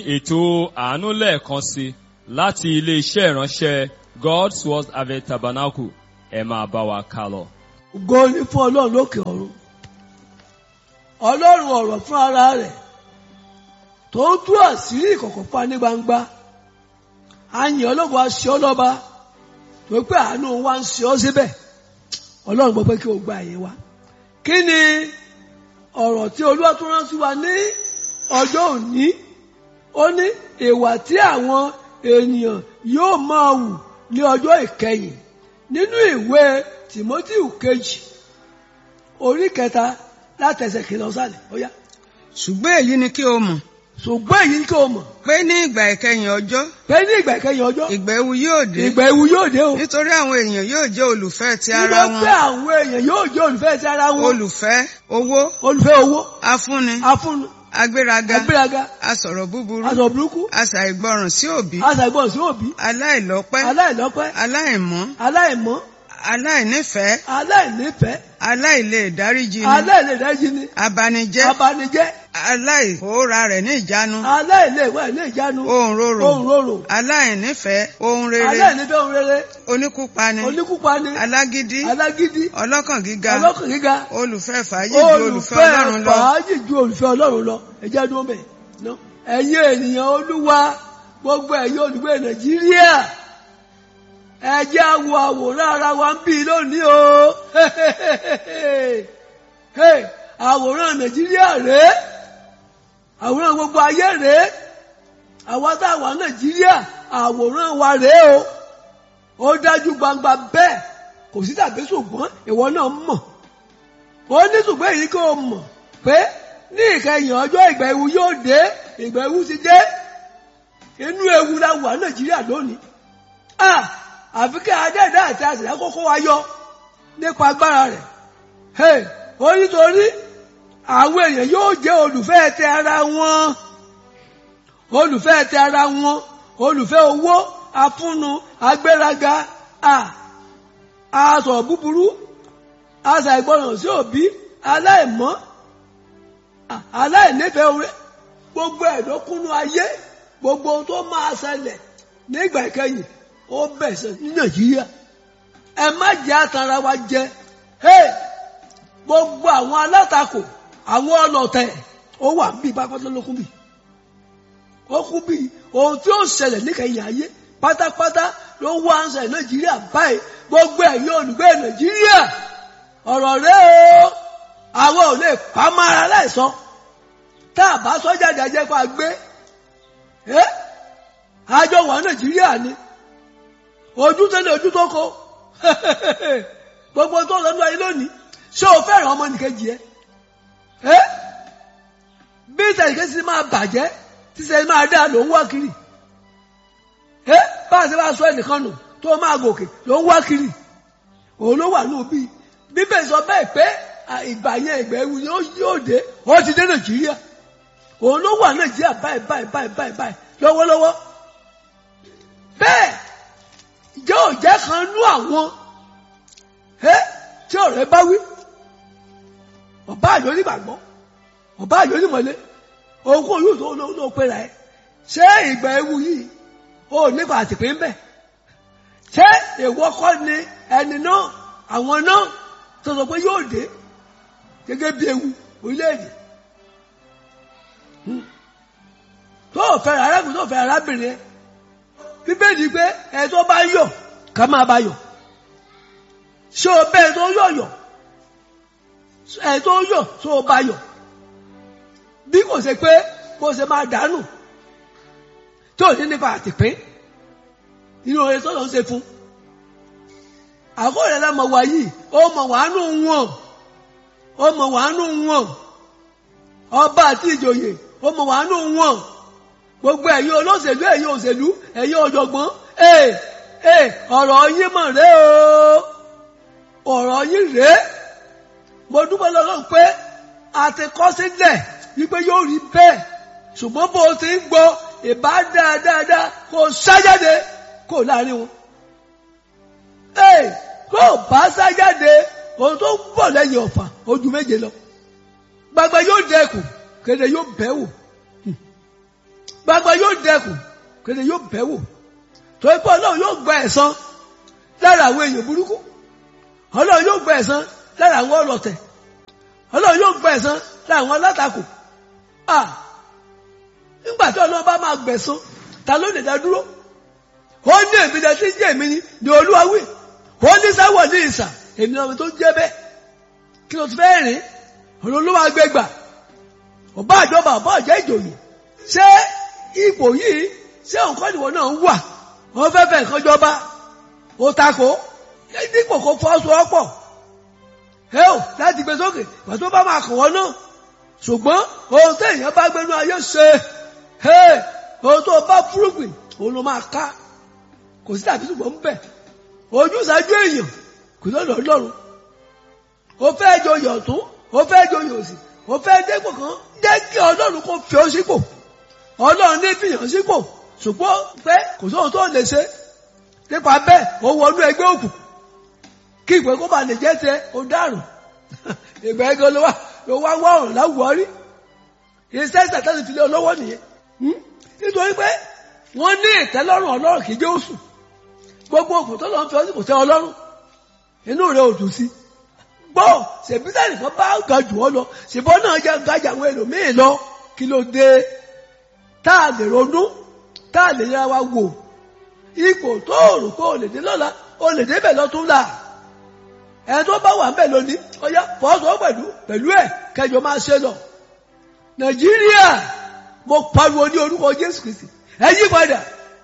ètò àánú lẹ́ẹ̀kan sí láti ilé-iṣẹ́ ìránṣẹ́ God's Word Harvest Tabernacle ẹ máa bá wa ká lọ. ògo ni fún ọlọ́run lókè ọ̀run ọlọ́run ọ̀rọ̀ fún ara rẹ̀ tó ń tú àṣírí ìkọ̀kọ̀ pa ní gbangba àyìn ọlọ́run aṣọ ọlọ́ba tó pé àánú wa ń ṣe ọ́ síbẹ̀ ọlọ́run gbọ́ pé kí o gba àyè wa kí ni ọ̀rọ̀ tí olúwa tó rán sí wa ní ọjọ́ òní ó ní ìwà tí àwọn ènìyàn yóò máa wù ní ọjọ́ ìkẹyìn nínú ìwé Tímótíù kejì orí kẹta látẹsẹ̀ kìlọ̀ sálẹ̀ ó yá. ṣùgbọ́n èyí ni kí o mọ̀ ṣùgbọ́n èyí kí o mọ̀ pé ní ìgbà ìkẹyìn ọjọ́ pé ní ìgbà ìkẹyìn ọjọ́ ìgbà ewu yóò dé ìgbà ewu yóò dé o. nítorí àwọn èèyàn yóò jẹ́ olùfẹ́ ti ara nígbà pé wọn àwọn èèyàn yóò jẹ́ olùfẹ́ ti ara wọn olùfẹ́ owó olùfẹ́ owó afúnni afúnnu agbéraga agbéraga asọ̀rọ̀ búburú aṣọ burúkú aṣàìgbọràn sí òbí aṣàgbọ̀n sí òbí aláìlọ́pẹ́ aláìlọ́pẹ́ aláìmọ́ aláìmọ́ aláìnífẹ̀ẹ́ aláìnífẹ̀ẹ́ aláìlè dáríjì ni aláìlèdájí ni abanijẹ́ abanijẹ́ aláìkóra rẹ̀ ní ìjánu aláìlèwẹ̀ ní ìjánu ohun rorò ohun rorò aláìnífẹ̀ẹ́ ohun rere aláìnífẹ̀ẹ́ ohun rere oníkúpani oníkúpani alágídí alágídí ọlọ́kàn gíga ọlọ́kàn gíga olùfẹ́ fàájì ju olùfẹ́ ọlọ́run lọ fàájì ju olùfẹ́ ọlọ́run lọ ẹjẹ́ dúró bẹ̀ ná ẹ̀yin ènìyàn olúwa gbogbo ẹ̀yin olùgbé nàìjíríà ẹjẹ́ wo àwòrán ara wa ń bí lónìí o Hey, àwòrán nàìjíríà rèé àwòrán gbogbo ayé rèé àwa tá a wà nàìjíríà àwòrán wa rèé o ó dájú gbangba bẹ́ẹ̀ kò sí tàbí ṣùgbọ́n ìwọ náà mọ̀ ó ní ṣùgbọ́n èyí kò mọ̀ pé ní ìkẹyìn ọjọ́ ìgbà ewu yóò dé ìgbà ewu ti dé inú ewu la wà nàìjíríà lónìí ah àfi kí adẹ́ẹ̀dá àti àṣìlá kókó wa yọ nípa agbára rẹ̀ hey ó nítorí àwọn èèyàn yóò jẹ́ olùfẹ́ tẹ ara wọn olùfẹ́ tẹ ara wọn olùfẹ́ owó afúnnu agbéraga a asọ̀rọ̀ búburú aṣà ìgbọràn sí òbí aláìmọ́ aláìnífẹ̀ẹ́ oore gbogbo ẹ̀dọ́kúnnú ayé gbogbo ohun tó máa ṣẹlẹ̀ nígbà ìkẹyìn ó bẹ̀sẹ̀ ní nàìjíríà ẹ má jẹ́ àtàrà wa jẹ gbogbo àwọn alátakò àwọn ọlọ̀tẹ̀ ó wà bí pápátá lókun bí ó kú bí ohun tí ó ṣẹlẹ̀ níkẹyìn ayé pátápátá ló wá ń ṣẹlẹ̀ nàìjíríà báyìí gbogbo ẹ̀yin olùgbé nàìjíríà ọ̀rọ̀ rẹ o àwọn ò lè pa mára láìsọ tá a bá sọ jáde ajẹ́ kó a gbé ẹ́ àjọ wà nàìjíríà ni ojú tẹ́lẹ̀ ojú tó kọ gbogbo tó lọ́nà ayé lónìí ṣé o fẹ́ràn ọmọ nìkejì ẹ ẹ́ bí ìtàlìkẹ́ sí máa bàjẹ́ tí sẹ́yìn máa dá ló ń wá kiri ẹ́ bá a ṣe bá sọ ẹnìkan nù tó máa gòkè ló ń wá kiri òun ló wà ní òbí bíbẹ̀ sọ bẹ́ẹ̀ pé ìgbà yẹn ìgbà ewu yóò dé ó ti dé nàìjíríà òun ló wà nàìjíríà báyìí báyìí báyìí báyìí báyìí lọ́wọ́lọ́wọ́ bẹ́ẹ̀ ìjẹ́ òjẹ́ kan nú àwọn ẹ́ tí ọ̀rẹ́ bá wí ọba àjọ onígbàgbọ́ ọba àjọ onímọ̀lé ogún yóò tó ló ló pera ẹ ṣé ìgbà ewu yìí ó nípa àtìpé ń bẹ ṣé èèwọ̀ kọ́ ni ẹni náà àwọn náà tó sọ pé yóò dé gẹ́gẹ́ bí ewu orílẹ̀-èdè tó fẹ́ràn arákùnrin tó fẹ́ràn arábìnrin ẹ bíbélì pé ẹ tó bá yọ̀ ká máa bá yọ̀ ṣé o bẹ́ẹ̀ tó yọ̀ yọ̀ ẹ tó yọ̀ tó o bá yọ̀ bí kò ṣe pé kò ṣe máa dànù tó ní nípa àtìpín inú oore tó lọ ń ṣe fún àkóòrè lẹ́mọ̀ wá yìí ó mọ̀ wàánú wọn ó mọ̀ wàánú wọn ọba àti ìjòyè ó mọ̀ wàánú wọn gbogbo ẹ̀yin olóṣèlú ẹ̀yin òṣèlú ẹ̀yin ọ̀jọ̀gbọ́n ee ee ọ̀rọ̀ yín mọ̀ rẹ o ọ̀rọ̀ yín rèé mo dúpẹ́ lọ́lọ́run pé a ti kọ́ sílẹ̀ wípé yóò rí bẹ́ẹ̀ ṣùgbọ́n bó o ti ń gbọ́ ìbá dáadáa kó o sájáde kó o láàrin wọn. ee kó o bá sájáde ohun tó ń bọ̀ lẹ́yìn ọ̀fà ojú méje lọ gbagba yóò dẹkùn kéde yóò bẹ́ wò gbagba yóò dẹkùn kéde yóò bẹ̀ wò torí pé ọlọ́run yóò gba ẹ̀san lára àwọn èèyàn burúkú ọlọ́run yóò gba ẹ̀san lára àwọn ọlọ̀tẹ̀ ọlọ́run yóò gba ẹ̀san lára àwọn alátakò ah nígbà tí ọlọ́run bá máa gbẹ̀san ta ló lè dá dúró ó ní èmi dẹ tí ń jẹ́ èmi ni ni olúwa wí ó ní sáwọ̀ ní ìsà èmi náà tó jẹ́ bẹ́ẹ̀ kí ló ti fẹ́ rìn ọ̀nà olúwa gbẹgbà ọba àjọba ọba ọ̀jẹ́ ìjòyè ṣé ipò yìí ṣé nǹkan ìwọ náà ń wà wọ́n fẹ́ fẹ́ nǹkan jọba ó takò dípò kó fọ́sowọ́pọ̀ ẹ ò láti gbé sókè ìgbà tó bá máa kàn wọ́n náà ṣùgbọ́n ohun tó èèyàn bá gbénú ayé ṣe ohun tó bá fúrúgbìn òun ló máa ká kò sí tàbí ṣùgbọ́n ń bẹ̀ ojú ìsájú èèyàn kò lọ́dọ̀ ọlọ́run ó fẹ́ joyè ọ̀tún ó fẹ́ joyè òsì ó fẹ́ dépò kan jẹ́ kí ọlọ́run kó fi ó sípò ọlọ́run ní fìyàn sípò ṣùgbọ́n pé kò sóhun tó lè ṣe nípa bẹ́ẹ̀ ó wọnú ẹgbẹ́ òkú kí ìpè kó bá lè jẹ́ tẹ ó dàrún ìgbà ẹgbẹ́ ló wá ló wá wá ọ̀rùn láwùwárí iṣẹ́ ìsàtẹ́sì fi lé olówó nìyẹn nítorí pé wọ́n ní ìtẹ́lọ́rùn ọlọ́run kì í jẹ́ oṣù gbogbo òkú tó lọ́n fi ọdún kò tẹ́ ọlọ́run inú rẹ̀ ò dùn sí gbọ́ ṣèbísà nìkan bá ga jù ọ lọ ṣèbọn náà jẹ́ gajà àwọn ẹlòmíì lọ kí ló dé tá a lè ronú tá a lè yára wa wò ipò tó rò pé o lè dé lọ́la o lè débẹ̀ lọ́tún là ẹni tó bá wà ń bẹ̀ lónìí ọyá fọ́sọ̀ pẹ̀lú pẹ̀lú ẹ̀ kẹjọ máa ṣe lọ nàìjíríà mo pariwo ní orúkọ jésù kristi ẹ yí padà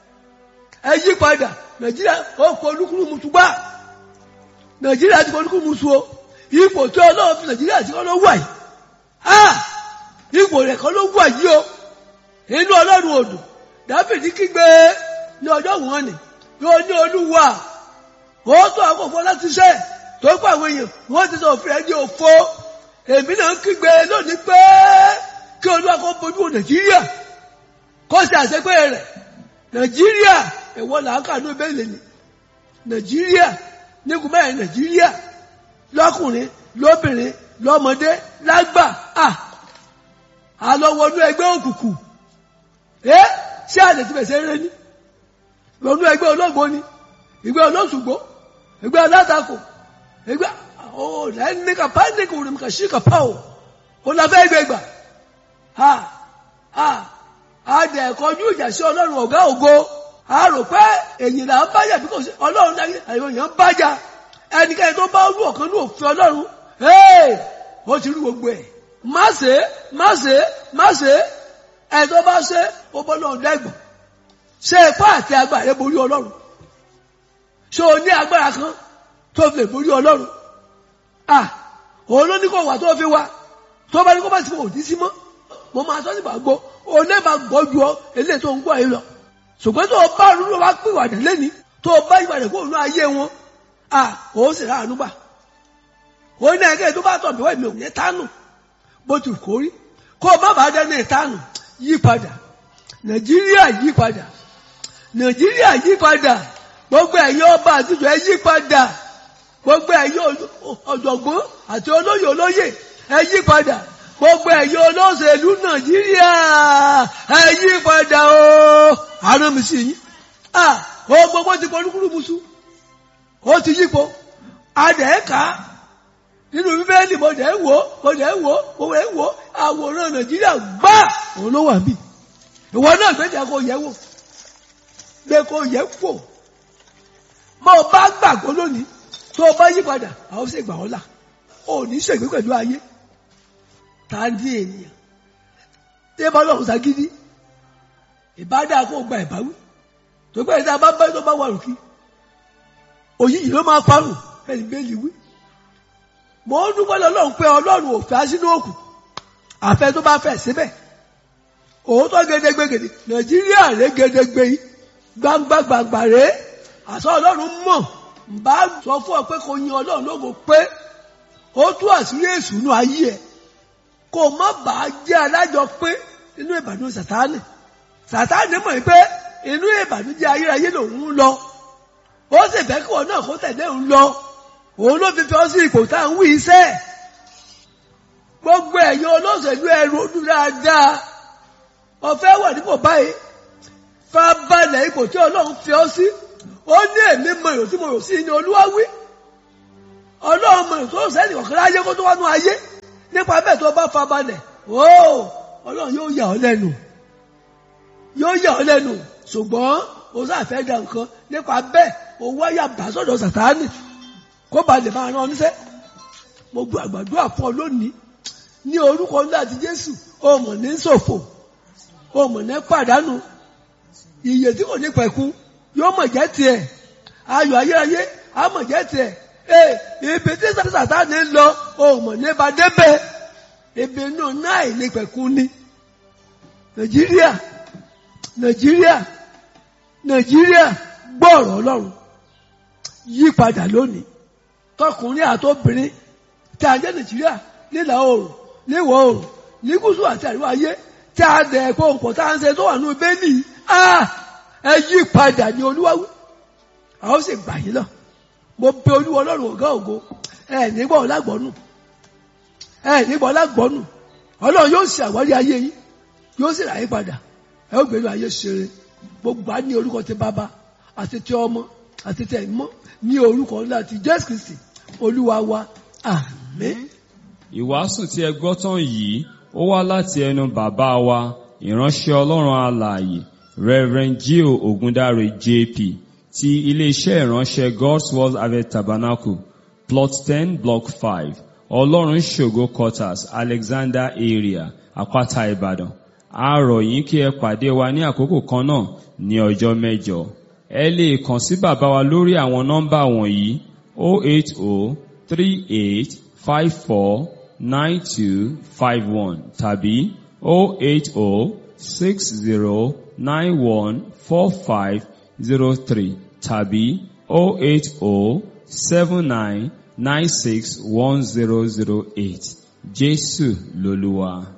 ẹ yí padà nàìjíríà ó kọ olúkúlù musu gbá nàìjíríà ti kọ olúkúlù musu o ipò tí ọlọ́run fi nàìjíríà ti kọ́ ló wà yìí ah ipò rẹ̀ kọ́ ló wà yìí o inú ọlọ́run odò dáfídì kígbe ní ọjọ́ wọn ni yóò ní olúwa ó tó àkókò láti ṣe tó pa àwọn èèyàn wọ́n ti sọ òfin ẹni òfo èmi náà ń kígbe lónìí pé kí olúwa kó bójú wo nàìjíríà kó ṣe àṣepé rẹ̀ nàìjíríà ẹ̀wọ̀n làákà ní ìbéèlè ni nàìjíríà nígun mẹ́rin nàìjíríà lọ́kùnrin lóbìnrin lọ́mọdé lágbà à àlọ́wọ́nú ẹgbẹ́ òkùnkùn ẹ́ ṣé àlè ti bẹ̀sẹ̀ rẹ ní lọ́nú ẹgbẹ́ olóògbó ni ìgbẹ́ olóṣùgbó ìgbẹ́ alátakò ìgbẹ́ ọ̀ lẹ́ni kàpá ní kò rìn kà sí kàpá o ó la fẹ́ gbẹ gbà ha ha a dẹ̀ kọjú ìjà sí ọlọ́run ọ̀gá ògo a rò pé èyí là ń bájà bí kò sí ọlọ́run láyé àyẹ̀wò èèyàn ń bájà ẹnikẹ́ni tó bá rú ọ̀kan ní òfin ọlọ́run ó ti rú gbogbo ẹ̀ má ṣe má ṣe má ṣe ẹ̀ tó bá ṣe ó bọ́ lọ́run dẹ́gbọ̀n ṣe ipá àti agbára rẹ borí ọlọ́run ṣé o ní agbára kan tó fi lè borí ọlọ́run à òun ló ní kó wà tó fi wá tó bá ní kó bá ti kò ní sí mọ́ mo máa tọ́ nígbà gbọ́ òun náà máa gbọ́ ju ọ eléyìí tó ń gbọ́ yìí lọ ṣùgbọ́n tó o bá rúlọ wá pè wàdà lẹ́ni tó o bá ìwàdà kó o nú ayé wọn à òun sì ráàánú gbà òun náà kẹ́kẹ́ tó bá tọ̀ mí wá mi ò ní tánù bó ti kó rí kó o má bàa dẹ́nu ìtánù yí padà nàìjíríà yí padà nàìjíríà yí padà gbogbo ẹ̀yin ọba àtijọ́ ẹ yí padà gbogbo ẹ̀yin ọ̀jọ̀gbọ́n àti olóyè olóyè ẹ yí padà gbogbo ẹ̀yin olóṣèlú nàìjíríà ẹ yí padà o àrùn mi sí yín ah o gbogbo ti pọ̀ lúkúlù musu ó ti yípo adẹ́ẹ̀ka nínú bíbélì mo dẹ̀ ń wò mo dẹ̀ ń wò mo dẹ̀ ń wò àwòrán nàìjíríà gbá òun ló wà bí ìwọ náà gbẹ́jà kó yẹ wò gbé kó yẹ wò bó o bá gbàgbọ́ lónìí tó o bá yí padà àwọn sì gbà ọ́ là ò ní ṣègbè pẹ̀lú ayé tá a di ènìyàn tí ẹ bá lọ́rùn ságídí ìbádá kó gba ìbáwí tó gbé ìdá bá bá tó bá wà lókì òyìnbí ló máa parùn ẹni bẹ́ẹ̀lì wí mo ń dúpẹ́ lọ́lọ́run pé ọlọ́run ò fẹ́ sínú òkú àfẹ́ tó bá fẹ́ síbẹ̀ òótọ́ gédégbégèdè nàìjíríà rẹ̀ gédégbé yìí gbangba gbangba rẹ̀ àṣọ ọlọ́run mọ̀ bá sọ fún ọ pé kò yin ọlọ́run lógo pé ó tú àṣírí èṣù ayé ẹ̀ kó má bàa jẹ́ alájọ pé inú ìbànújẹ́ sàtáànì sàtáànì mọ̀ pé inú ìbànújẹ́ ayérayé lòun ń lọ ó sì fẹ́ kí wọn náà kó tẹ̀lé òun lọ òun ló fi fi ọ́ sí ipò tá à ń wí iṣẹ́ gbogbo ẹ̀yin olóṣèlú ẹrù ọdún dáadáa ọ̀fẹ́ wà nípò báyìí farabalẹ̀ ipò tí ọlọ́run fi ọ́ sí ó ní èmi mọ èrò tí mo rò sí ní olúwa wí ọlọ́run mọ èrò tó rò sẹ́ni ọ̀kan láyé kó tó wá nú ayé nípa bẹ́ẹ̀ tó bá farabalẹ̀ ó ọlọ́run yóò yà ọ́ lẹ́nu yóò yà ọ́ lẹ́nu ṣùgbọ́n o sáfẹ́ da nǹkan nípa bẹ́ẹ̀ o wáyà bá sọ̀dọ̀ sàtáánì kó ba lè máa rán ọ níṣẹ́ mo gbọ́ àgbàdua fún ọ lónìí ní orúkọ ńlá ti Jésù o mọ̀ ní ṣòfò o mọ̀ ní pàdánù ìyè tí kò ní pẹ̀kun yóò mọ̀ jẹ́ tiẹ̀ ayọ̀ ayérayé á mọ̀ jẹ́ tiẹ̀ ee ibi tí sàtáánì ń lọ o mọ̀ ní ba débẹ̀ ibi inú náà ní pẹ̀kun ni Nàìjíríà Nàìjíríà Nàìjíríà gbọ́ọ̀rọ̀ Ọlọ́run yí padà lónìí tọkùnrin àtobìnrin tí a jẹ́ Nàìjíríà nílà oòrùn níwọ̀ oòrùn ní gúúsù àti àríwá ayé tí a dẹ̀ ẹ̀kọ́ òpó tá à ń ṣe tó wà ní bẹ́ẹ̀lì ẹ yí padà ní olúwawí àwọn sì gbà yín lọ mo bẹ olúwa Ọlọ́run ọ̀gá ògo ẹ nígbà ọlágbọ́nù ẹ nígbà ọlágbọ́nù Ọlọ́run yóò ṣe àwárí ayé yín yóò sì rà yín padà ẹ ó gbèrú ayé ṣeré gbogbo á ní orúkọ ti bàbá àti ti ọmọ àti ti ẹ̀mọ́ ní orúkọ ńlá ti Jésù Kristi olúwa wa àmín. Ìwàásù tí ẹ gbọ́ tán yìí ó wá láti ẹnu bàbá wa ìránṣẹ́ Ọlọ́run alààyè Reverend Gio Ogundare JP ti iléeṣẹ́ ìránṣẹ́ God's Word Harvest Tabernacle plot ten block five Ọlọ́run ṣògo quarters Alexander area Àpáta Ìbàdàn a rọ̀ yín kí ẹ pàdé wa ní àkókò kan náà ní ọjọ́ mẹ́jọ ẹ lè kàn sí bàbá wa lórí àwọn nọ́mbà wọ̀nyí 08038549251 tàbí 08060914503 tàbí 08079961008 Jésù lolúwa.